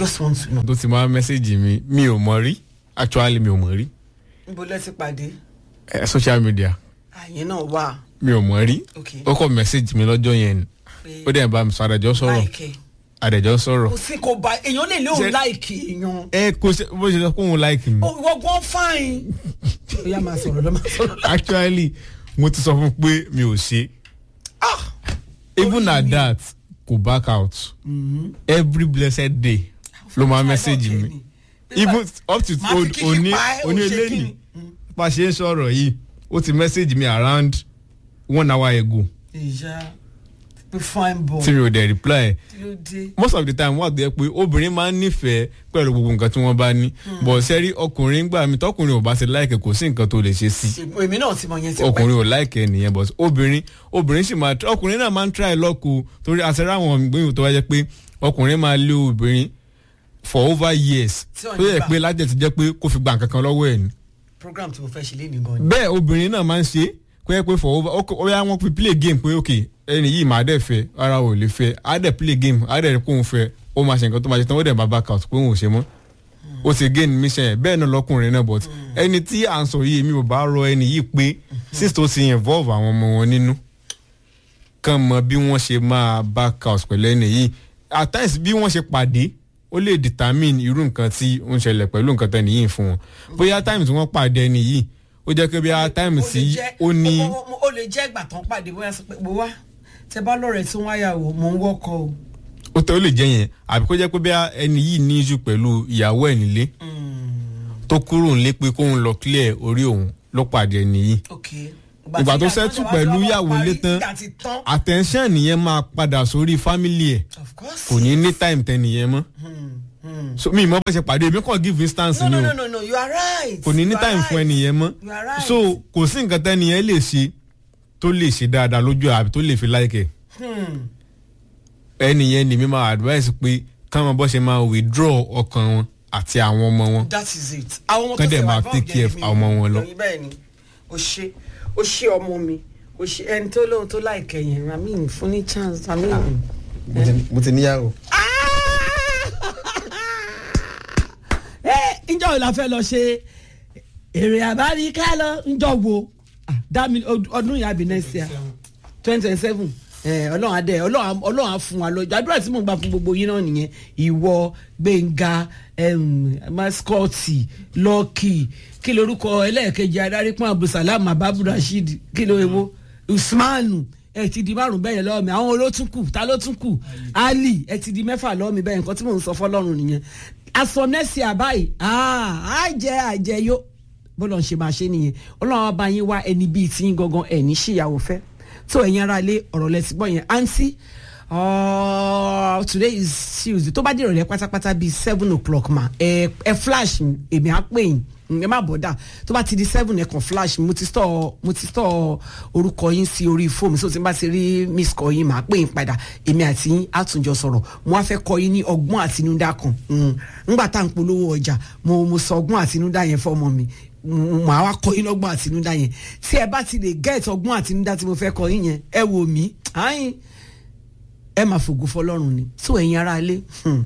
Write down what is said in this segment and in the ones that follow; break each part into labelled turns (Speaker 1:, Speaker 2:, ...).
Speaker 1: just want to know.
Speaker 2: tó ti máa mẹ́sẹ̀gì mi mi ò mọ̀ rí actually mi ò mọ̀ rí
Speaker 1: níbo lẹ ti pàdé
Speaker 2: Eh, social media
Speaker 1: àyẹn náà wà
Speaker 2: mi ò mọ̀ rí
Speaker 1: ok
Speaker 2: ó kọ́ mẹ́sẹ̀gì mi lọ́jọ́ yẹn ni
Speaker 1: pé
Speaker 2: ó dẹ̀ bá mi sọ àdẹ̀jọ́ sọ̀rọ̀
Speaker 1: láìkẹ́
Speaker 2: àdẹ̀jọ́ sọ̀rọ̀
Speaker 1: kò sí kò bá èèyàn lè lé òun
Speaker 2: Ṣe-
Speaker 1: láìkì èèyàn
Speaker 2: ẹ kò ṣe bó ṣe sọ pé òun like mi
Speaker 1: ó ìwọ gan fine. ó yá máa sọ̀rọ̀ lọ́ máa sọ̀rọ̀.
Speaker 2: actually mo ti sọ fún un pé mi ò ṣe
Speaker 1: ah
Speaker 2: even
Speaker 1: Orí
Speaker 2: at
Speaker 1: mi.
Speaker 2: that kò back out every blessed day ló máa message mi even up to
Speaker 1: Máa fi kíkí
Speaker 2: òní
Speaker 1: pa ẹ́, ó
Speaker 2: òní
Speaker 1: ṣe
Speaker 2: eléyìí
Speaker 1: kíni?
Speaker 2: bá a ṣe ń sọ̀rọ̀ yìí ó ti message mi around one hour ago
Speaker 1: ìyá pé fine boy
Speaker 2: tí mi ò dẹ̀ reply
Speaker 1: kí ló dé.
Speaker 2: most of the time wà tó yẹ pé obìnrin máa ń nífẹ̀ẹ́ pẹ̀lú gbogbo nǹkan tí wọ́n bá ní but sẹ́rí ọkùnrin gbà mí tọkùnrin ò bá ṣe láìkẹ́ kò sí nǹkan tó lè ṣe sí
Speaker 1: èmi náà ti mọ yẹn ti pẹ́.
Speaker 2: ọkùnrin ò láìkẹ́ nìyẹn but obìnrin obìnrin sì máa ọkùnrin náà máa ń try lọ́kù torí àṣẹrẹ́ àwọn ìgbéyàwó tó wáyé pé ọkùnrin máa lé obìnrin for over years
Speaker 1: Tí ò ní
Speaker 2: tó yẹ
Speaker 1: gbà.
Speaker 2: pé lájẹ ti jẹ́ pé kó fi gba nǹkan kan lọ́wọ́ ẹ̀ ni
Speaker 1: program tí mo fẹ́ ṣe lénìí gan ni.
Speaker 2: bẹ́ẹ̀ obìnrin náà máa ń ṣe kó yẹ pé for over ó ó yá wọn fi play game pé ok ẹni yìí máa dẹ̀ fẹ́ ara ò lè fẹ́ á dẹ̀ play game á dẹ̀ kó òun fẹ́ ó máa ṣe nǹkan tó máa ṣe tán ó dẹ̀ máa back out pé òun ò ṣe mọ́ ó ti gain mission ẹ̀ bẹ́ẹ̀ náà lọ́kùnrin náà but ẹni tí à ń sọ yìí mi ò bá rọ ẹni yìí pé since tó ti involve àwọn ọmọ wọn nínú kàn mọ bí wọ́n ṣe máa back out pẹ̀lú ẹni yìí at times bí wọ́n ṣe pàdé ó lè determine irú nǹkan tí ó ń ṣẹlẹ̀ pẹ̀lú nǹkan tẹ́ni yìí fún wọn bóyá times wọ́n pàdé ẹni yìí ó jẹ́ pé bí a times
Speaker 1: lè
Speaker 2: tí
Speaker 1: jẹ́-
Speaker 2: ó ní
Speaker 1: ó- ó- ó lè jẹ́ ìgbà tán pàdé bóyá sọ pé mo wá tẹ bá lọ́rẹ̀ẹ́ tí wọ́n yà wò mò ń wọ́kọ̀ o.
Speaker 2: ó tẹ́ ó lè jẹ́ yẹn àbí kó jẹ́ pé bí a ẹni yìí ní issue pẹ̀lú ìyàwó ẹ̀ nílé tó kúrò nílé pé kóun lọ clear orí òun ló pàdé ẹni yìí
Speaker 1: ok.
Speaker 2: ìgbà tó settle pẹ̀lú ìyàwó ilé tán
Speaker 1: ìgbà ti tán.
Speaker 2: attention nìyẹn máa padà sórí family ẹ̀
Speaker 1: of course.
Speaker 2: kò ní ní time tẹ nìyẹn mọ́ so mi ìmọ̀ bá ṣe pàdé èmi kàn give instance
Speaker 1: no
Speaker 2: ni
Speaker 1: no
Speaker 2: o
Speaker 1: no no no you are right.
Speaker 2: kò ní ní
Speaker 1: You are
Speaker 2: time fún
Speaker 1: right.
Speaker 2: ẹnìyẹn mọ́
Speaker 1: You are right.
Speaker 2: so kò sí nǹkan tẹ́nìyẹn lè ṣe tó lè ṣe dáadáa lójú ẹ̀ àbí tó lè fi láìkẹ̀
Speaker 1: Hmm.
Speaker 2: ẹnìyẹn ni mi máa advice pé káwọn bọ́ ṣe máa withdraw ọkàn wọn àti àwọn ọmọ wọn
Speaker 1: that is it. àwọn ọmọ tó
Speaker 2: Kán dẹ̀
Speaker 1: ṣe
Speaker 2: máa
Speaker 1: wà
Speaker 2: take
Speaker 1: involved
Speaker 2: care
Speaker 1: yẹn
Speaker 2: of àwọn ọmọ wọn lọ.
Speaker 1: mi ò bẹ́ẹ̀ ni o ṣe o ṣe ọmọ mi o ṣe ẹni tó lóhun tó láìkẹ́ yẹn i mean fún ní chance i mean.
Speaker 2: mo ti níyàwó.
Speaker 1: ẹ ǹjọ́ wo la fẹ́ lọ ṣe èrè àbáríká lọ ǹjọ́ wo Ah, dá mi ọdún yà bí next year twenty twenty seven ọlọ́run adé ọlọ́run ọlọ́run á fún wa lọ́jọ́ àdúrà tí mò ń gbà fún gbogbo yín náà nìyẹn ìwọ gbẹ̀ngà maskọ́ọ̀tì lọ́ọ̀kì kí lorúkọ ẹlẹ́ẹ̀kejì adarí pọ́n abdulsalam ababu rasheed kí ló ewo usmanu ẹ ti di márùn bẹ́ẹ̀ lọ́wọ́ mi àwọn olótún kù ta ló tún kù ali ẹ ti di mẹ́fà lọ́wọ́ mi bẹ́ẹ̀ nǹkan tí mò ń sọ fọlọ́run nìyẹn aṣọ nẹ́ẹ̀sì àbáyé àjẹ àjẹyó bọ́lọ̀ ń ṣe máa ṣe nìyẹn ọlọ́run á bá yín wá ẹni bíi tí yín gangan ẹ̀ ní ṣìyàwó fẹ́ tó ẹ̀yin ara ilé ọ̀rọ̀ lẹ́sìn gbọ́ yẹn àǹtí today is tuesday tó bá dé ìrọ̀lẹ́ pátápátá bíi seven o'clock ma ẹ ẹ flash mi, èmi á pè yín ẹ má bọ̀dà tó bá ti di seven ẹ kàn flash mi, mo ti store mo ti store orúkọ yín sí orí fóònù so tí n bá ti rí miss call yín màá pè yín padà èmi àti yín á tún jọ sọ̀rọ̀ mo wá fẹ́ kọ́ yín ní ọgbọ́n àtinúdá kan Mm. ńgbà tá à ń polówó ọjà mo mo sọ ọgbọ́n àtinúdá yẹn fọ́mọ mi màá wá kọ́ yín lọ́gbọ́n àtinúdá yẹn tí ẹ bá ti lè get ọgbọ́n àtinúdá tí mo fẹ́ kọ́ yín yẹn ẹ wò mí àyìn ẹ máa fògo fọlọ́run ni tó ẹ̀yin ara ilé hmm.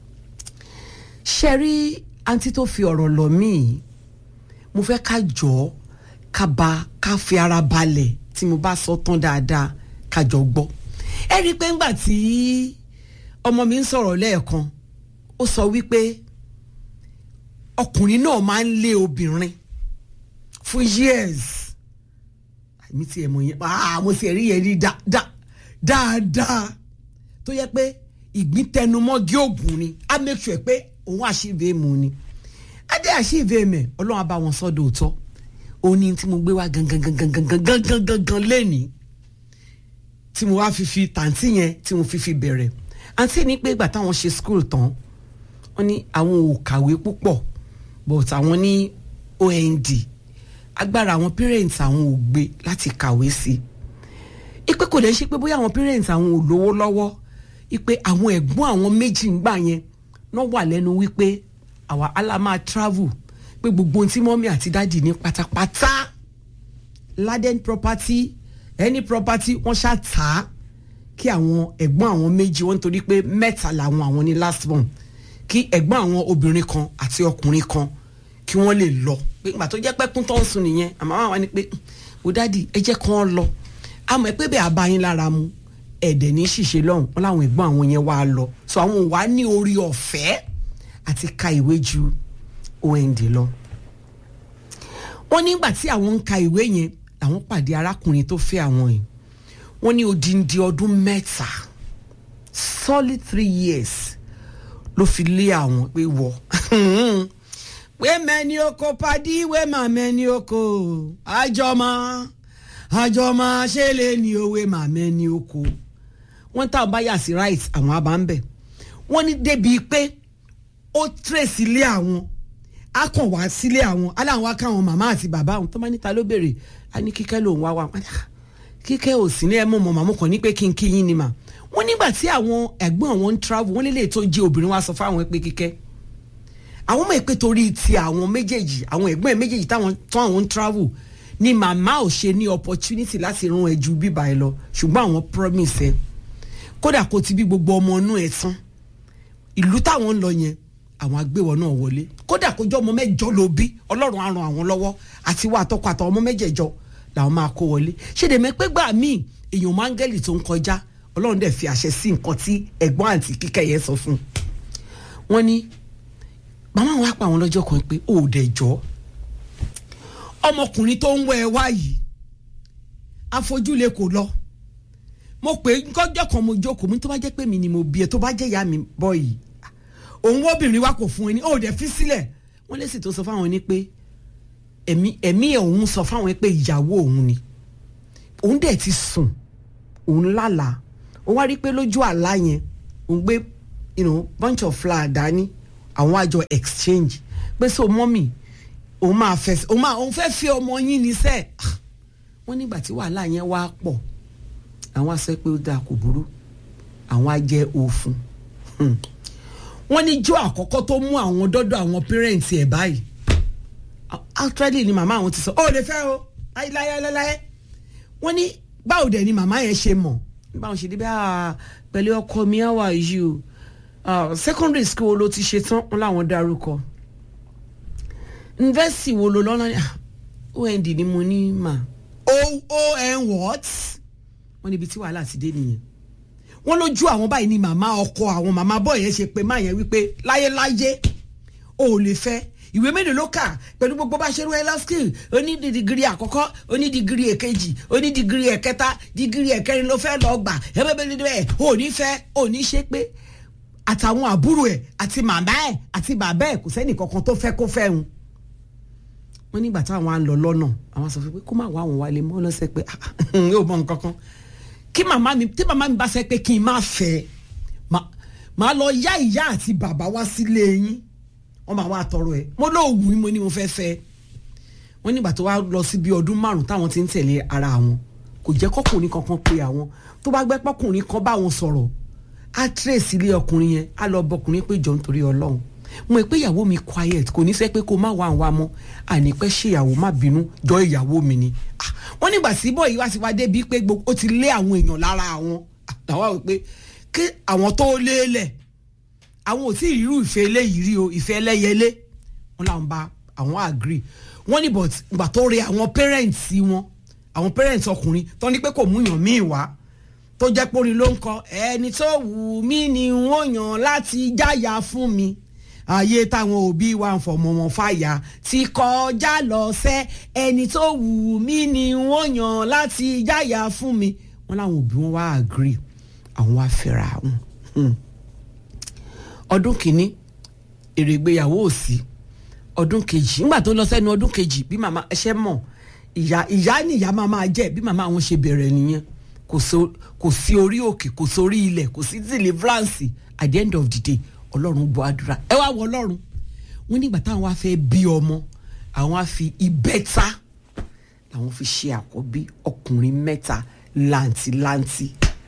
Speaker 1: ṣe rí àǹtí tó fi ọ̀rọ̀ lọ mí yìí mo fẹ́ ká jọ ọ́ ká ba ká fi ara balẹ̀ tí mo bá sọ tán dáadáa ká jọ gbọ́ ẹ rí i pé ńgbà tí ọmọ mi ń sọ̀rọ̀ lẹ́ẹ̀kan ó sọ wípé ọkùnrin náà máa ń lé obìnrin fún years àmì tí ẹ mọ yẹn ah mo sì rí yẹn rí dá- dá- dáadáa tó yẹ pé ìgbín tẹnumọ́gí ògùn ni á make sure pé òun àṣìbè mu ni adé àṣìbè mẹ ọlọ́run á bá wọn sọ́dọ̀ òótọ́ òní tí mo gbé wá gangan gangan gangan gangan gangan lẹ́nìí tí mo wá fi fi tàǹtí yẹn tí mo fi fi bẹ̀rẹ̀ àǹtí ní pé ìgbà táwọn ṣe school tán wọ́n ní àwọn ò kàwé púpọ̀ but àwọn ní OND agbára àwọn parents àwọn ò gbé láti kàwé sí i ipe kò lè ṣe pé bóyá àwọn parents àwọn ò lówó lọ́wọ́ ipe àwọn ẹ̀gbọ́n àwọn méjì ń gbà yẹn náà wà lẹ́nu wípé àwa ala máa travel pé gbogbo ohun tí mọ́mí àti dáàdì ní pátápátá laden property any property wọ́n ṣá tà á kí àwọn ẹ̀gbọ́n àwọn méjì wọ́n nítorí pé mẹ́ta làwọn àwọn ní last one kí ẹ̀gbọ́n àwọn obìnrin kan àti ọkùnrin kan kí wọ́n lè lọ pé ìgbà tó jẹ́ pẹ́kún tó ń sùn nìyẹn àmọ́ àwọn wa ni pé wò dádì ẹ jẹ́ kí wọ́n lọ àmọ́ ẹ pé bẹ́ẹ̀ abayín lára mu ẹ̀dẹ̀ ní ṣìṣe lọ́hùn wọn láwọn ẹ̀gbọ́n àwọn yẹn wá lọ so àwọn wà ní orí ọ̀fẹ́ àti ka ìwé ju OND lọ wọ́n nígbà tí àwọn ń ka ìwé yẹn làwọn pàdé arákùnrin tó fẹ́ àwọn yìí wọ́n ní odindi ọdún mẹ́ta solid three years ló fi lé àwọn pé wọ pé mẹ́ni oko padì wé mà mẹ́ni oko àjọmọ́ àjọmọ́ ṣe lè ní òwe mà mẹ́ni oko wọ́n tá a bá yà sí right àwọn àbá ń bẹ̀ wọ́n ní débi pé ó trace ilé àwọn á kàn wá sílé àwọn aláwọn akáwọn màmá àti bàbá àwọn tó máa níta ló béèrè á ní kíkẹ́ lòun wá wá kíkẹ́ ò sí ní ẹ mọ̀ mọ̀ màmú kan ní pé kí n kí yín ni mà wọ́n nígbà tí àwọn ẹ̀gbọ́n àwọn ń travel wọ́n lélẹ̀ tó jẹ́ obìnrin wá sọ fáwọn pé kíkẹ́ àwọn ọmọ ìpè torí ti àwọn méjèèjì àwọn ẹ̀gbọ́n ẹ̀ méjèèjì táwọn tán àwọn ń travel ni màmá ò ṣe ní opportunity láti rán ẹ ju bíbá ẹ lọ ṣùgbọ́n àwọn promise ẹ kódà kó ti bí gbogbo ọmọ inú ẹ tán ìlú táwọn ń lọ yẹn àwọn agbéwọ náà wọlé kódà kó jọ ọmọ mẹ́jọ ló bí Ọlọ́run á ràn àwọn lọ́wọ́ àti wà àtọkọ àtàwọn ọmọ mẹ́jẹ̀jọ làwọn máa kó wọlé ṣèdèmẹ pé gbà míì èèyàn máńgẹ́lì tó ń kọjá Ọlọ́run dẹ̀ fi àṣẹ sí nǹkan tí ẹ̀gbọ́n àǹtí kíkẹ́ yẹn sọ fún un wọ́n ní màmá wa pa àwọn lọ́jọ́ kan pé ó dẹ̀ jọ́ ọmọkùnrin tó ń wọ ẹ wá yìí afojúle kò lọ mo pè é kọjọ́ kan mo jókòó mi tó bá jẹ́ pé mi ni mo bí ẹ tó bá jẹ́ ìyá mi bọ́ yìí òun obìnrin wa kò fún ẹ ní ó dẹ̀ fi sílẹ̀ wọ́n lè sì tó sọ fáwọn ní pé ẹ̀mí ẹ̀mí òun sọ fáwọn pé ìyàwó òun ni òun dẹ̀ ti sùn òun lálàá òun wá rí pé lójú àlá yẹn òun gbé you know, bunch of flower dání àwọn àjọ exchange pé so mọ́mì òun máa fẹ́ òun máa òun fẹ́ fi ọmọ yín ní sẹ́ẹ̀ wọ́n nígbà tí wàhálà yẹn wá pọ̀ àwọn á sọ pé ó dáa kò burú àwọn á jẹ́ òfun wọ́n ní jọ́ àkọ́kọ́ tó mú àwọn dọ́dọ̀ àwọn pẹ́rẹ́ǹtì ẹ̀ báyìí actually ni màmá àwọn ti sọ ó lè fẹ́ o láyéláyéláyé wọ́n ní báwo dẹ̀ ni màmá yẹn ṣe mọ̀ báwọn ṣe dé bí pẹ̀lú ọkọ mi how are you uh, secondary school wo ló ti ṣe tán wọn làwọn dárúkọ university wo ló lọ́nà ond ni mo ní mà oon what wọ́n níbi tí wàhálà ti dé nìyẹn wọ́n lójú àwọn báyìí ni màmá ọkọ àwọn màmá bọ́ yẹn ṣe pé má yẹn wípé láyéláyé o ò lè fẹ́ ìwé mélòó ló kà pẹ̀lú gbogbo bá ṣe rú ẹ lọ́skìl oní dìgírí àkọ́kọ́ oní dìgírí èkejì oní dìgírí ẹ̀kẹta dìgírí ẹ̀kẹrin ló fẹ́ lọ gbà ẹ̀bẹ̀bẹ̀bẹ̀ ò ní fẹ́ ò ní ṣe pé àtàwọn àbúrò ẹ̀ àti màmá ẹ̀ àti bàbá ẹ̀ kò sẹ́nì kankan tó fẹ́ kó fẹ́ hun. wọ́n nígbà táwọn á lọ lọ́nà àwọn sọ fún pé kó má wá àwọn wálé mọ́ lọ́sẹ̀ pé yóò mọ nǹkan kan kí màmá mi tí màmá mi bá sẹ́ pé kí n má fẹ́ màá lọ yá ìyá àti bàbá wá sílé yín wọ́n máa wá tọrọ ẹ̀ mo lóò wù mo ní mo fẹ́ fẹ́ wọ́n nígbà tó wá lọ sí bí ọdún márùn táwọn ti ń tẹ̀lé ara wọn kò jẹ́ kọ́kùnrin kankan pé àwọn tó bá gbẹ́ pọ́kùnrin kan bá wọn sọ̀rọ̀ á tírèsì ilé ọkùnrin yẹn á lọ bọkùnrin pé jọ nítorí ọlọ́run mo pé ìyàwó mi quiet kò ní fẹ́ pé kó má wà wá mọ́ àní pẹ́ ṣe ìyàwó má bínú jọ ìyàwó mi ni wọ́n nígbà sí bọ́ yìí wá sí wá débi pé ó ti lé àwọn èèyàn lára àwọn àtàwọn àwọn pé kí àwọn tó lé lẹ̀ àwọn ò tí ì rírú ìfẹ́ eléyìí rí o ìfẹ́ ẹlẹ́yẹlé wọn làwọn bá àwọn agree wọ́n ní but ìgbà tó re àwọn parents wọn àwọn parents ọkùnrin tó ní pé kò mú yàn míì wá tó jẹ́ pé orin ló ń kọ ẹni tó wù mí ni wọ́n yàn láti jáyà fún mi ayé táwọn òbí wa ń fọmọ wọn fàyà ti kọjá lọ sẹ ẹni tó wù mí ni wọ́n yàn láti jáyà fún mi wọ́n láwọn òbí wọn wá agree àwọn wá fẹ́ra wọn ọdún kìíní èrè ìgbéyàwó ò sí ọdún kejì nígbà tó lọ sẹ́nu ọdún kejì bí màmá ẹṣẹ́ mọ̀ ìyá ìyá ni ìyá máa máa jẹ́ bí màmá wọn ṣe bẹ̀rẹ̀ nìyẹn kò sí orí òkè kò sórí ilẹ̀ kò sí deliverance at the end of the day ọlọ́run gbọ́ àdúrà ẹ wá wọ ọlọ́run wọ́n nígbà táwọn wá fẹ́ bí ọmọ àwọn á fi ìbẹ́ta làwọn fi ṣe àkọ́bí ọkùnrin mẹ́ta làǹtìlanti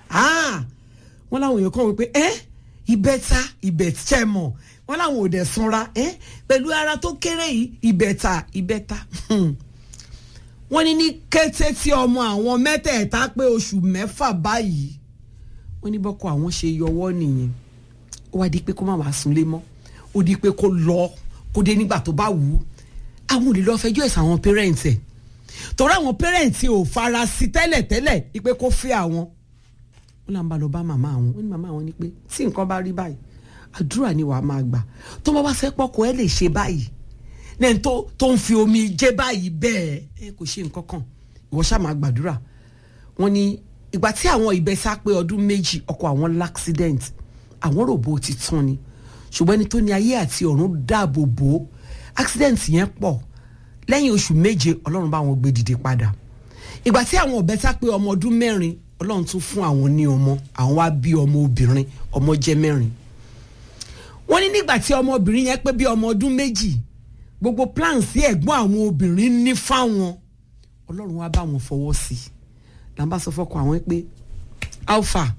Speaker 1: wọ́n láwọn èèyàn kàn wọ́n pé ẹ́ ìbẹ́ta ìbẹ̀tẹ́mọ̀ wọ́n láwọn ò dẹ̀ sanra ẹ́ pẹ̀lú ara tó kéré yìí ìbẹ̀ta ìbẹ́ta wọ́n ní ní kété tí ọmọ àwọn mẹ́tẹ̀ẹ̀ta pé oṣù mẹ́fà báyìí wọ́n ní bọ́kọ àwọn ṣe yọwọ́ nìyẹn ó wá di pé kó má wàá sunlé mọ́ ó di pé kó lọ kó dé nígbà tó bá wù ú àwọn ò lè lọ fẹjọ́ ẹ̀sùn àwọn parents ẹ̀ torí àwọn parents ò fara sí tẹ́lẹ̀tẹ́lẹ̀ ipe kó fẹ́ àwọn wọn là ń bá lọ bá màmá àwọn wọn ní màmá àwọn ní pé tí nǹkan bá rí báyìí àdúrà ni wàá máa gbà tó bá wá fẹ́ pọ́kọ ẹ lè ṣe báyìí lẹ́yìn tó tó ń fi omi jẹ́ báyìí bẹ́ẹ̀ ẹ kò ṣe nǹkan kan ìwọ ṣáà máa gbàdúrà wọn ní ìgbà tí àwọn ìbẹ́sà pé ọdún méjì ọkọ àwọn l'accident àwọn ròbó ti tán ni ṣùgbọ́n ẹni tó ní ayé àti ọ̀run dáàbò bò ó accident yẹn pọ̀ lẹ́yìn oṣù méje ọlọ́run bá wọn gbé dìde padà ìgbà tí àwọn ọ̀bẹ sá pé ọmọ ọdún mẹ́rin ọlọ́run tún fún àwọn ní ọmọ àwọn wá bí ọmọ obìnrin ọmọ jẹ́ mẹ́rin wọ́n ní nígbà tí ọmọbìnrin yẹn pé bí ọmọ ọdún méjì gbogbo plan sí ẹ̀gbọ́n àwọn obìnrin ní fáwọn ọlọ́run wá bá wọn fọwọ́ sí i là ń bá sọ fọkàn àwọn pé alpha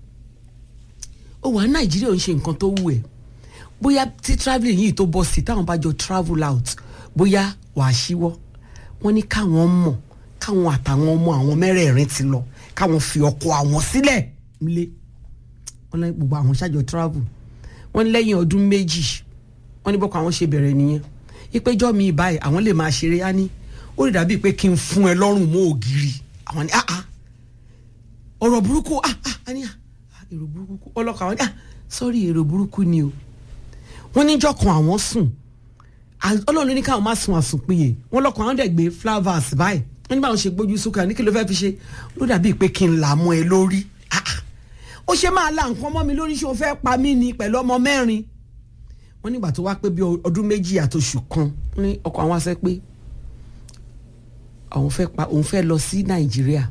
Speaker 1: ó wà ní nàìjíríà ò ń ṣe nǹkan tó wù ẹ́ bóyá tí travelling yìí tó bọ́ sí táwọn bá jọ travel out bóyá wàá ṣíwọ́ wọ́n ní káwọn mọ̀ káwọn àtàwọn ọmọ àwọn mẹ́rẹ̀ẹ̀rin ti lọ káwọn fi ọkọ àwọn sílẹ̀ nílé wọ́n ní gbogbo àwọn ṣáàjọ travel wọ́n ní lẹ́yìn ọdún méjì wọ́n ní bọ́kọ àwọn ṣe bẹ̀rẹ̀ nìyẹn ìpéjọ́ mi báyìí àwọn lè máa ṣeré á ní ó lè dàbí pé kí n fún ẹ lọ́rùn mọ́ ògiri àwọn ní ah ah ọ̀rọ̀ burúkú ah ah á ní ah èrò burúkú ọlọ́kọ̀ àwọn ní ah sorry èrò burúkú ni o wọ́n níjọ́ kan àwọn sùn ọlọ́run ló ní káwọn má sun àsùnpìyè wọ́n lọ́kàn àwọn dẹ̀ gbé flowers báyìí wọ́n ní báwọn ṣe gbójú sókè ní kí ló fẹ́ fi ṣe ló dàbí pé kí n là mọ́ ẹ lórí ó ṣe máa la nǹkan mọ́ mi lórí ṣé o fẹ́ pa mí ni pẹ̀lú ọmọ mẹ́rin wọ́n nígbà tó wá pé bí ọdún méjì àtòṣù kan ní ọkọ̀ àwọn aṣẹ́ pé àwọn fẹ́ pa òun fẹ́ lọ sí nàìjíríà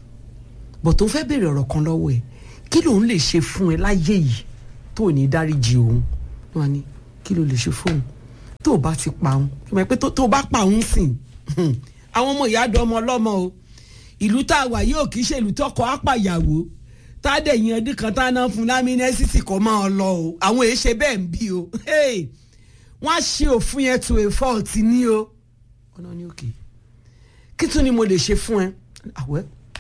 Speaker 1: bọ̀ tó fẹ́ béèrè ọ̀rọ̀ kan lọ́wọ́ ẹ̀ kí lòun lè ṣe fún ẹ láyé yìí tó ò ní dáríjì òun wọn ni kí ló lè ṣe fóun tó o bá ti pa òun tó mọ̀ pé tó o bá pa òun sìn àwọn ọmọ ìyá àdó ọmọ ọlọ́mọ o ìlú tá a wà yóò kì í ṣe ìlú tọkọ apàyàwó tá a dẹ̀ yan ọdún kan tá a náà fún lámínẹ́sìtì kọ́ máa lọ o àwọn èyí ṣe bẹ́ẹ̀ ń bí o wọ́n á ṣe òfin yẹn to a fault ní o ọ̀nà ni òkè kí tún ni mo lè ṣe fún ẹ àwẹ́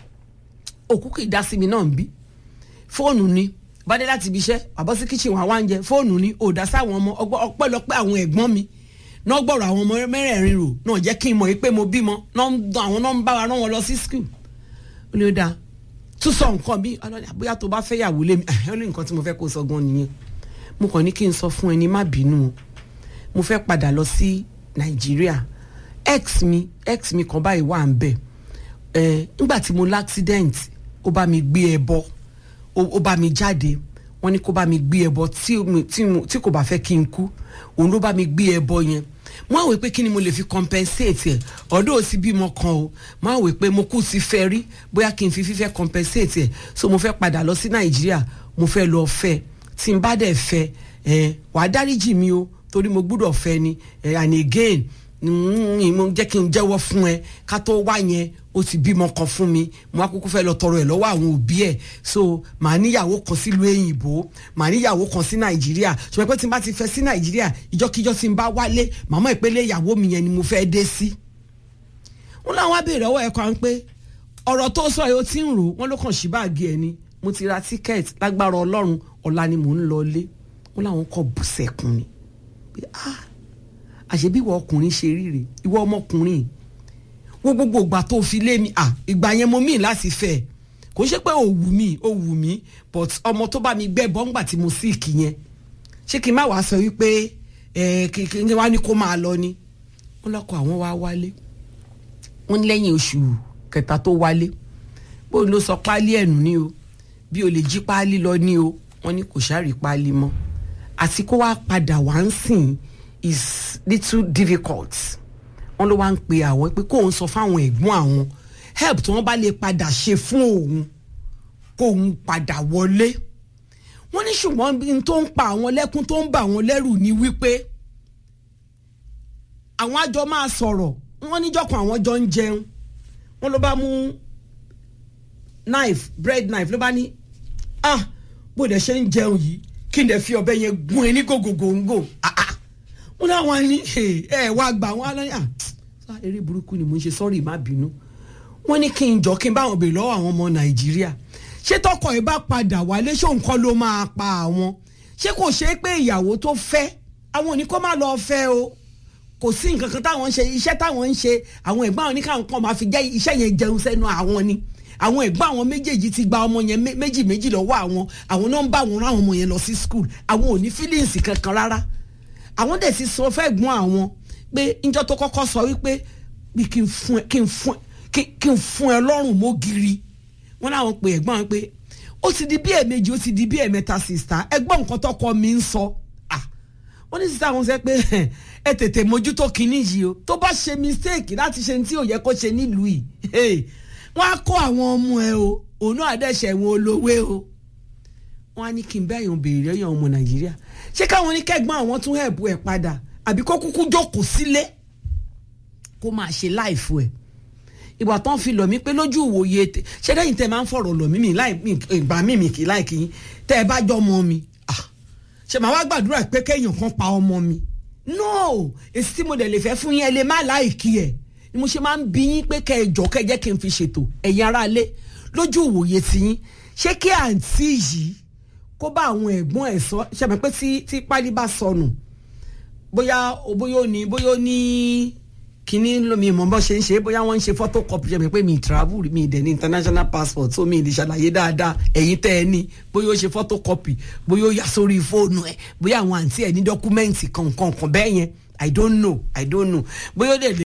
Speaker 1: òkú kì í dá sí mi náà ń bí fóònù ni bá dé láti ibi iṣẹ́ àbọ̀ sí kíchìn wà wá ń jẹ fóònù ni ò dá sáwọn ọmọ ọpẹ́lọpẹ́ àwọn ẹ̀gbọ́n mi náà gbọ́rọ̀ àwọn ọmọ mẹ́rẹ̀ẹ̀rin rò náà jẹ́ kí n mọ̀ pé mo bímọ àwọn náà ń bá wa rán wọn lọ sí skul ó lè dáa tún sọ nǹkan bí bóyá tó bá fẹ́ yàwó lé mi ó lè nǹkan tí mo fẹ́ kó sọ gan nìyẹn mo kàn ní kí n sọ fún ẹni má bínú o mo fẹ́ padà lọ sí nàìjíríà ex mi ex mi kan báyìí wà ń bẹ̀ ẹ̀ nígbà tí mo l'accident ó bá mi gbé ẹ bọ́ ó bá mi jáde wọ́n ní kó bá mi gbé ẹbọ tí kò bá fẹ́ kí n kú òun ló bá mi gbé ẹbọ yẹn mo àwẹ̀ pé kí ni mo lè fi compensate ẹ̀ ọ̀dọ́ ò sí bímọ kan o mo àwẹ̀ pé mo kú sí fẹ́ rí bóyá kí n fi fífẹ́ compensate ẹ̀ so mo fẹ́ padà lọ sí nàìjíríà mo fẹ́ lọ fẹ́ tí n bá dẹ̀ fẹ́ ẹ̀ wàá dáríjì mi o torí mo gbúdọ̀ fẹ́ ni ẹ̀ and again mo jẹ́ kí n jẹ́wọ́ fún ẹ ká tó wá yẹn ó ti bímọ kan fún mi mo wá kúkú fẹ́ lọ tọrọ ẹ̀ lọ́wọ́ àwọn òbí ẹ̀ so màá níyàwó kan sílùú èyìnbó màá níyàwó kan sí nàìjíríà ṣùgbọ́n pé tí n bá ti fẹ́ sí nàìjíríà ìjọ́kíjọ́ tí n bá wálé màmá ìpele ìyàwó mi yẹn ni mo fẹ́ dé sí. wọn làwọn abèrè ọwọ́ ẹ̀ kan pé ọ̀rọ̀ tó sọ yìí ó ti ń rò wọ́n ló kàn sí báàgì ẹ̀ ni mo ti ra tíkẹ́ẹ̀tì lágbára ọlọ́run ọ̀la ni mò ń lọ lé wọn làwọn kọ bùsẹ̀kùn ni ah àṣebí ìwọ ọkùnrin ṣe ríre ìwọ ọmọkùnrin wo gbogbo ìgbà tó fi lé mi à ìgbà yẹn mo mìí láti fẹ́ kò ń ṣe pé ó wù mí ó wù mí but ọmọ tó bá mi gbẹ́ bọ́ngbà tí mo sì kì yẹn ṣé kí n má wàá sọ wípé ẹ kí n wá ní kó máa lọ ni wọn lọkọ àwọn wá wálé wọn ní lẹ́yìn oṣù kẹta tó wálé bóun ló sọ páálí ẹ̀nù ni o bí o lè jí páálí lọ ní o wọn ní kò ṣáà rí páálí mọ́ àti kó wá padà wá ń sìn is little difficult wọn ló wá ń pe àwọn pé kóun sọ fáwọn ẹ̀gbọ́n àwọn help tí wọ́n bá lè padà ṣe fún òun kóun padà wọlé wọ́n ní ṣùgbọ́n n tó ń pa àwọn lẹ́kún tó ń bà wọ́n lẹ́rù ni wípé àwọn àjọ máa sọ̀rọ̀ wọ́n níjọ́kan àwọn jọ ń jẹun wọ́n ló bá mú knife bread knife ló bá ní ah bó dẹ̀ ṣe ń jẹun yìí kí n dẹ̀ fi ọbẹ̀ yẹn gún ẹ ní gògògòǹgò ah ah wọn láwọn ní ẹ wá gbà wọn lọ́yà eré burúkú ni mo ń ṣe sọ́ọ̀rì má bínú wọ́n ní kí n jọ kí n bá wọn bèèrè lọ́wọ́ àwọn ọmọ nàìjíríà ṣé tọkọ ẹ bá padà wálé ṣó nǹkan ló máa pa àwọn ṣé kò ṣe é pé ìyàwó tó fẹ́ àwọn ò ní kó má lọ fẹ́ o kò sí nǹkan kan táwọn ń ṣe iṣẹ́ táwọn ń ṣe àwọn ẹ̀gbọ́n àwọn oníkàwọn kan máa fi jẹ́ iṣẹ́ yẹn jẹun sẹ́nu àwọn ni àwọn ẹ̀gbọ́n àwọn méjèèjì ti gba ọmọ yẹn mé- méjì méjì lọ́wọ́ àwọn àwọn náà ń bá wọn rán àwọn ọmọ yẹn lọ sí school àwọn ò ní feelings kankan rárá àwọn dẹ̀ ti sọ fẹ́ gbọ́n àwọn pé njọ́ tó kọ́kọ́ sọ wípé bí kí n fún ẹ kí n fún ẹ kí- kí n fún ẹ lọ́rùn mọ́gìrì wọ́n láwọn pe ẹ̀gbọ́n wọn pé ó ti di bí ẹ̀ẹ̀mejì ó ti di bí ẹ̀ẹ̀mẹ́ta sista ẹ̀gbọ́n nǹkan tọkọ mi ń sọ ah wọ́n ní sísá wọn sẹ́ pé ẹ tètè mójútó kinní yìí o tó bá ṣe mistake láti ṣe ní tí ò yẹ kó ṣe nílùú yìí hey, wọ́n á kó àwọn ọmọ ẹ o òun náà àdẹ́sẹ̀ wọn olówó o wọ́n á ní kí n bẹ́ àyàn béèrè lẹ́yìn ọmọ nàìjíríà ṣé káwọn ní kẹ́gbọ́n àwọn tún ẹ̀bù ẹ̀ padà àbí kó kúkú jókòó sílé kó máa ṣe láìfo ẹ̀ ìgbà tán fi lọ̀ mí pé lójú ìwòye tẹ ṣé lẹ́yìn tẹ máa ń fọ̀rọ̀ lọ̀ mí mi láì mi ìgbà mí mi kì í láì kì í tẹ́ ẹ bá jọ ọmọ mi ah, ṣe màá wá gbàdúrà pé kéèyàn kan pa ọmọ mi no èsì tí mo dẹ̀ lè fẹ́ fún yín ẹ lè má láìkí ẹ̀ ni mo ṣe máa ń bi yín pé kẹ́ ẹ jọ kẹ́ ẹ jẹ́ kí n fi ṣètò ẹ̀yin aráalé lójú ìwòye ti yín ṣé kí àǹtí yìí kó bá àwọn ẹ̀gbọ́n ẹ̀ sọ ṣe mọ̀ pé tí tí pálí bá sọnù bóyá bóyá ó ní bóyá ó ní kíní lómi ìmọ̀ bọ́ ṣe ń ṣe bóyá wọ́n ń ṣe photocopy ṣe mi pé mi travel mi dẹ̀ ní international passport so mi lè ṣàlàyé dáadáa ẹ̀yin tẹ́ ẹ ní bóyá ó ṣe photocopy bóyá ó yà sórí fóònù ẹ̀ bóyá àwọn àǹtí ẹ̀ ní dọ́kúmẹ́ǹtì kankan kan bẹ́ẹ̀ yẹn i don't know i don't know bóyá ó dẹ̀ lè.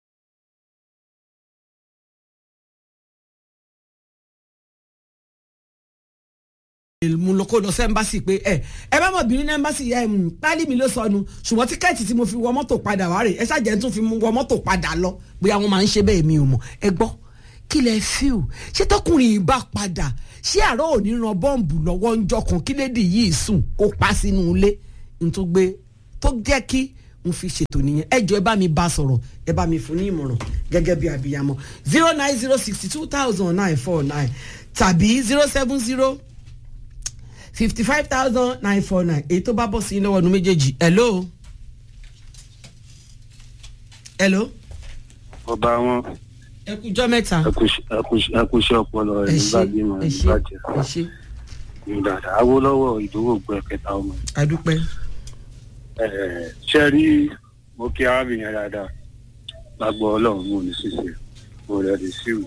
Speaker 1: mo lọ kó lọ sí ẹmbásì pé ẹ ẹ bá mọ bìnrin ní ẹmbásì ẹ pálí mi ló sọnù ṣùgbọ́n tíkẹ́ẹ̀tì tí mo fi wọ mọ́tò padà wá rè ẹ ṣàjẹ́ tún fi wọ mọ́tò padà lọ bóyá wọ́n máa ń ṣe bẹ́ẹ̀ mi ò mọ̀ ẹ gbọ́ kí lẹ fi o ṣé tọkùnrin yìí bá padà ṣé àárọ̀ òní ran bọ́ǹbù lọ́wọ́ ń jọ kan kí lédi yìí sùn kó pa sínú ilé n tó gbé tó jẹ́ kí n fi ṣètò nìyẹn ẹ jọ ẹ bá mi bá sọ̀rọ̀ ẹ bá mi fún ní ìmọ̀ràn gẹ́gẹ́ bí abiyamọ zero nine zero sixty two thousand nine four nine tàbí zero seven zero fifty five thousand nine four nine èyí tó bá bọ̀ sí lọ́wọ́ nu méjèèjì hello hello
Speaker 3: ọba wọn
Speaker 1: ẹ kújọ́ mẹ́ta
Speaker 3: ẹkúṣẹ ọpọlọ rẹ
Speaker 1: ẹ ṣe
Speaker 3: nígbàdí mọ
Speaker 1: ẹ ṣe
Speaker 3: nígbàdí
Speaker 1: ẹ ṣe
Speaker 3: ní dáadáa awolowo ìdówó gbọ kẹta ọmọ
Speaker 1: adúpẹ́
Speaker 3: ẹ ṣe rí mo kí arábìnrin dáadáa lágbọ Ọlọ́run mo ní ṣíṣe mo rẹ di síwì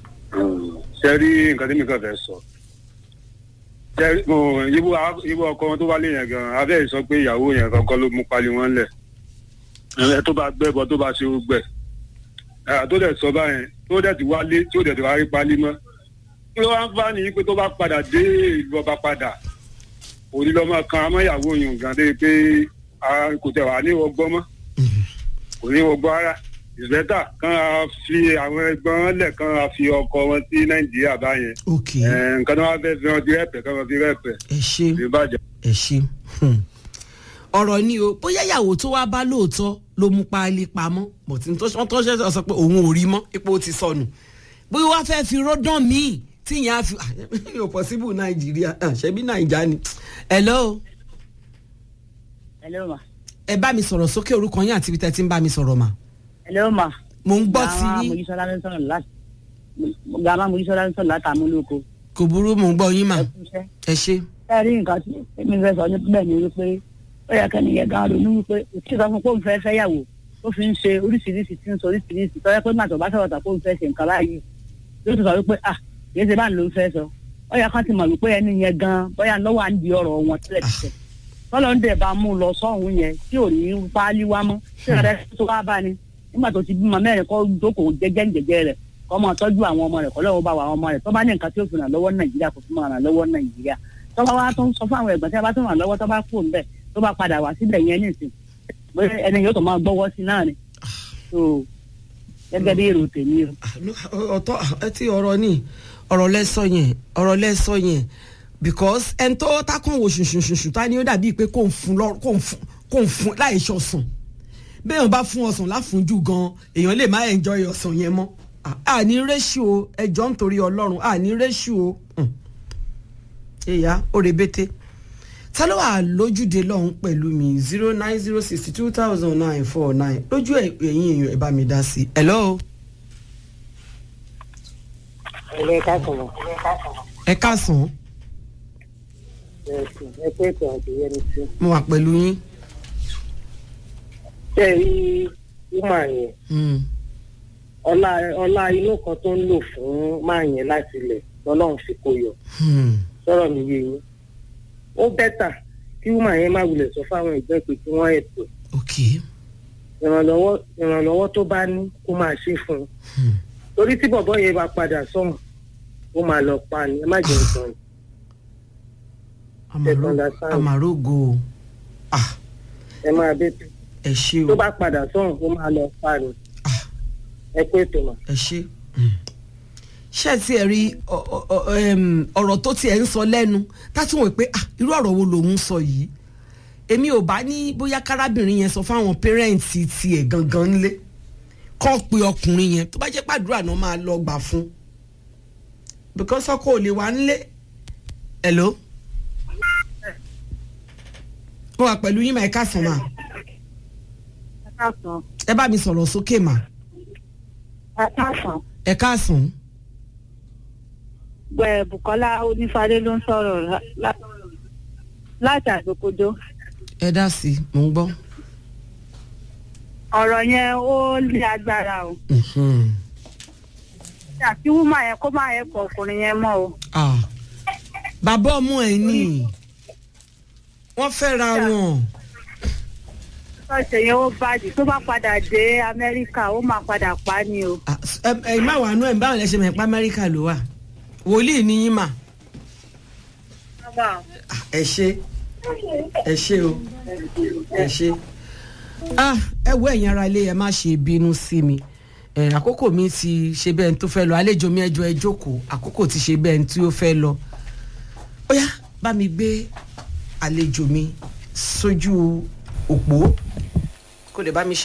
Speaker 3: ṣe rí nǹkan tí mi kàn fẹ́ sọ ṣe rí mo yíbo yíbo ọkọ wọn tó wálé yẹn gan abẹ́ ìsọ pé ìyàwó yẹn kankan ló mú pálí wọn lẹ̀ ẹ tó bá gbẹ́bọ tó bá ṣe ó gbẹ ẹ tó dẹ̀ sọ báyẹn tó dẹ̀ ti wálé tó dẹ̀ ti wá rí pálí mọ́ kí ló wá ń bá nìyí pé tó bá padà dé ìlú ọba padà òní lọ́mọ kan amáyàwó yòó gan dé pé a kò tẹ̀ wá ní ọgbọ́n mọ́ kò ní ọgbọ́n ara ìbẹ́tà kan á fi àwọn ẹgbọ́n lẹ̀ kan á fi ọkọ wọn sí nàìjíríà báyẹn
Speaker 1: ok
Speaker 3: ẹ̀, nǹkan tó wá fẹ́ fi wọn fi rẹ́pẹ̀ kan wọn fi rẹ́pẹ̀
Speaker 1: ẹ ṣe
Speaker 3: ìbàjẹ́.
Speaker 1: ẹ ṣe hmm. ọ̀rọ̀ ni o bóyá ìyàwó tó wá bá lóòótọ́ ló mú páálí pamọ́ bọ̀tí tó wọ́n tó ṣe sọ pé òun ò rí mọ́ ipò ó ti sọnù bóyá wàá fẹ́ fi rọ́dán míì tí ìyẹn á fi yóò possible nàìjíríà ah, ṣebí nàìjà ni hello
Speaker 4: hello ma
Speaker 1: ẹ bá mi sọ̀rọ̀ sókè orúkọ yín àti ibi tẹ́ ti ń bá mi sọ̀rọ̀ mà
Speaker 4: hello ma.
Speaker 1: mò ń gbọ́ sí
Speaker 4: Grandma
Speaker 1: yín
Speaker 4: Mojísọ́lá ló ń sọ̀rọ̀ láti gàmá Mojísọ́lá ló ń sọ̀rọ̀ láti amúlòkó.
Speaker 1: kò burú mò ń gbọ́ yín mà
Speaker 4: ẹ kú iṣẹ́.
Speaker 1: ẹ ṣe
Speaker 4: ẹ rí nǹkan tí èmi fẹ́ sọ níbẹ̀ ni wípé ó yẹ kẹ́ni yẹn gan ronú wípé òtí sọ fún pé òun fẹ́ fẹ́yàwó ó fi ń ṣe oríṣiríṣi tí ń sọ oríṣiríṣi tọ́jú pé màtọ̀ bá sọ̀rọ̀ tà pé òun fẹ́ ṣe nǹkan báyìí yóò tún sọ wípé ah kìí ṣe báyìí ló ń fẹ́ sọ ó yẹ kán ti mọ̀ wípé ẹni yẹn gan bóyá lọ́wọ́ à ń di ọ̀rọ̀ wọn tẹ́lẹ̀ tẹ́lẹ̀ tọ́lọ́ ń dẹ̀ bá mú lọ sọ́hún yẹn tí ò ní páálí wá mọ́ tí ọ̀rẹ́ tó wá bá ni nígbà tó ti bímọ mẹ́rin kọ́ jókòó jẹ́jẹ́ jẹ́jẹ́ rẹ̀ kọ́ máa tọ́jú àwọn ọmọ rẹ̀ kọ́ lọ́wọ́ bá wa àwọn ọmọ rẹ̀ tó bá ní nǹkan tí ó fi ràn lọ́wọ́ nàìjíríà kò fi máa ràn lọ́wọ́ nàìjíríà tó bá wá tó ń sọ fún àwọn ẹ̀gbọ́n tí a bá tó ràn lọ́wọ́ tó bá kú ńbẹ̀ tó bá padà wá síbẹ̀ yẹn nìsín bóyá ẹni yóò tó máa gbọ́wọ́ sí náà ni so gẹ́gẹ́ bí èrò tèmi o.
Speaker 1: ọ̀tọ̀ ẹ ti ọ̀rọ̀ ni ọ̀rọ̀ lẹ́sọ yẹn ọ̀rọ̀ lẹ́sọ yẹn because ẹni tó tákùn wò ṣùṣùṣùṣù tá ni ó dàbí pé kò ń fún lọ kò ń fún kò ń fún láì ṣọ̀sán béèyàn bá fún ọsàn láfúnjù gan èèyàn lè má enjoy ọsàn yẹn mọ́ àní réṣíò ẹjọ́ nítorí ọlọ́run àní réṣíò èyà ó rebete ta ló wà lójúde lọ́hún pẹ̀lú mi zero nine zero sixty two thousand nine four nine lójú ẹ̀yìn èèyàn ẹ̀ bá mi dá sí i hello
Speaker 5: ilé kásán
Speaker 1: ẹ káàsán
Speaker 5: ẹ pé ètò àti yẹn ti
Speaker 1: mo wà pẹ̀lú yín
Speaker 5: tẹ́ ẹ rí wúmà yẹn
Speaker 1: Hmm.
Speaker 5: ọlá ọlá inú kan tó ń lò fún máa yẹn láti ilẹ̀ lọ́lọ́run fi kó yọ
Speaker 1: Hmm.
Speaker 5: sọ̀rọ̀ mi yé yín ó bẹ́tà kí wúmà yẹn má wulẹ̀ sọ fáwọn ẹgbẹ́ pé kí wọ́n ẹ̀tọ́
Speaker 1: ok
Speaker 5: ìrànlọ́wọ́ ìrànlọ́wọ́ tó bá ní kó máa ṣe fún un
Speaker 1: Hmm.
Speaker 5: torí tí bọ̀bọ́ yẹn bá padà sọ̀hún ó máa lọ pa ni ẹ má jẹun sọ̀hún
Speaker 1: Amaro-
Speaker 5: understand.
Speaker 1: amarogo ah
Speaker 5: ẹ máa bẹ́ tó
Speaker 1: ẹ ṣe
Speaker 5: tó
Speaker 1: o
Speaker 5: bá padà sọ̀hún ó máa lọ pa ni
Speaker 1: Ah.
Speaker 5: ẹ pé tó mà.
Speaker 1: ẹ ṣe ṣé ẹ tiẹ̀ rí ọ- ọ- ọ- em, ọ̀rọ̀ tó tiẹ̀ ń sọ lẹ́nu tátí wọ́n pé ah irú ọ̀rọ̀ wo lòun ń sọ yìí èmi ò bá ní bóyá kárábìnrin yẹn sọ fáwọn pẹ́rẹ́ǹtì tiẹ̀ gangan ńlé kọ́ pe ọkùnrin yẹn tó bá jẹ́ pàdúrà náà máa lọ gbà fún because ọkọ ò lè wá ńlé hello mo wà pẹ̀lú yín mà ẹ káàsán mà
Speaker 4: ẹ káàsán
Speaker 1: ẹ bá mi sọ̀rọ̀ sókè mà
Speaker 4: ẹ káàsán
Speaker 1: ẹ káàsán
Speaker 4: gbẹ Bùkọ́lá onífàdé ló ń sọ̀rọ̀ lá- lá- láti àgbòkodo
Speaker 1: ẹ dá sí i mò ń gbọ́.
Speaker 4: ọ̀rọ̀ yẹn ó ní agbára o
Speaker 1: Mhm.
Speaker 4: àti wúmà yẹn kó má yẹ kọ ọkùnrin yẹn mọ́ o
Speaker 1: Ah, bàbá ọmọ ẹ ní wọ́n fẹ́ra wọn
Speaker 4: ṣọ́ọ̀ṣì yẹn ó bàjẹ́ tó bá padà dé Amẹ́ríkà ó máa padà pa á ni o.
Speaker 1: Ah, ẹ ẹ má wàá nú ẹ báwọn lẹ ṣe mọ̀ ẹ́ pa Amẹ́ríkà ló wà wòlíì ní yín mà Ah, ẹ ṣe ẹ ṣe o ẹ ṣe ah ẹ wo ẹ̀yin ara ilé ẹ má ṣe bínú sí mi ẹ àkókò mi ti ṣe bẹ́ẹ̀ ní tó fẹ́ lọ àlejò mi ẹjọ́ ẹ jókòó àkókò ti ṣe bẹ́ẹ̀ ní tí ó fẹ́ lọ ó yá bá mi gbé àlejò mi sójú òpó kó lè bá mi ṣe.